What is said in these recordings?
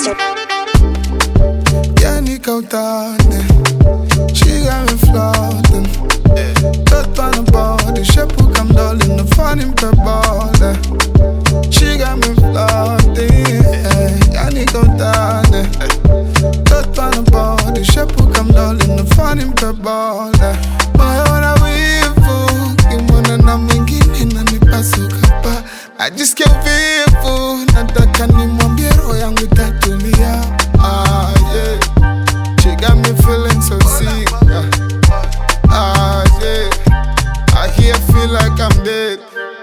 Yani kautane She got me floating Tot aan de body Shepu kam dolin De van in per body She got me floating Yani kautane Tot aan de body Shepu kam dolin De van in per body Moyo wivu Kimona na mwingine nanipasuka pa Ajisikia uvivu Nataka nimwambie roho yangu itatulia ah, yeah. She got me feeling so sick ah, yeah. I hear feel like I'm dead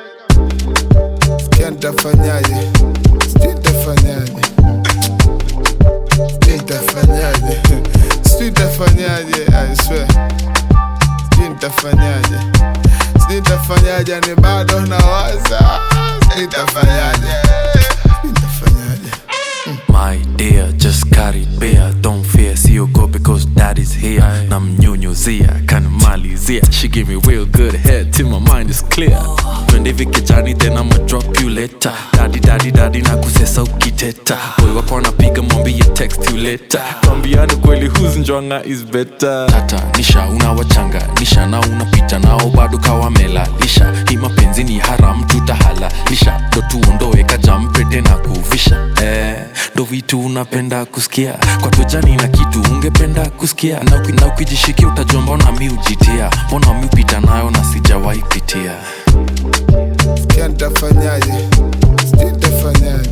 Sikia nitafanyaje Sijui nitafanyaje Sijui nitafanyaje Sijui nitafanyaje I swear Sijui nitafanyaje Sijui nitafanyaje ni bado nawaza Sijui nitafanyaje Sijui nitafanyaje My dear, just carry bear Don't fear, see you go because daddy's here Namnyunyuzia, kanimalizia She give me real good head till my mind is clear Twende hivi kijani then I'ma drop you later Daddy, daddy, daddy na kusesa ukiteta Boy wako anapiga mwambie text you later Twambiane kweli who's njwanga is better Tata, nisha unawachanga nisha na unapita nao bado kawamela lisha Hii mapenzi ni haram tutahalalisha Ndo tuondoe kajampete na kuvisha eh, ndo vitu unapenda kusikia kwa tojani na kitu ungependa kusikia na uki- na ukijishikia utajua mbona mi ujitia mbona mi upita nayo na sijawahi pitia Sikia nitafanyaje Sijui nitafanyaje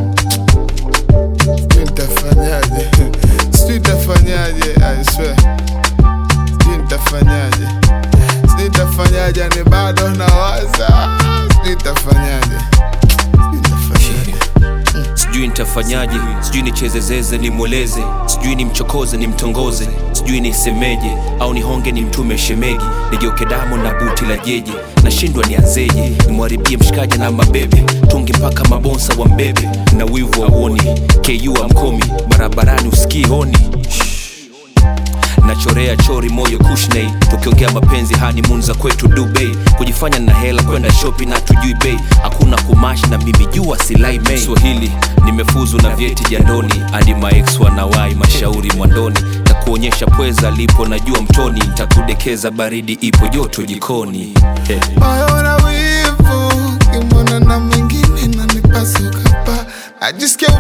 Sijui nitafanyaje Sijui nitafanyaje I swear Sijui nitafanyaje Sijui nitafanyaje ni bado nawaza Sijui nitafanyaje Sijui nitafanyaje sijui nitafanyaje sijui nichezezeze nimweleze sijui nimchokoze nimtongoze sijui nisemeje au nihonge nimtume shemegi nigeuke damu na buti la jeje nashindwa nianzeje nimwharibie mshikaji na mabebe tungi mpaka mabonsa wa mbebe na wivu wa uoni ku amkomi barabarani usikii honi nachorea chori moyo kushney tukiongea mapenzi honeymoon za kwetu dubai kujifanya na hela kwenda shopping na tujui bei hakuna kumash na mimi jua silai mei swahili nimefuzu na vyeti jandoni hadi maex wanawai mashauri mwandoni takuonyesha pweza lipo najua mtoni takudekeza baridi ipo joto jikoni hey. moyo na wivu kimona na mwingine nanipasuka pa ajisikia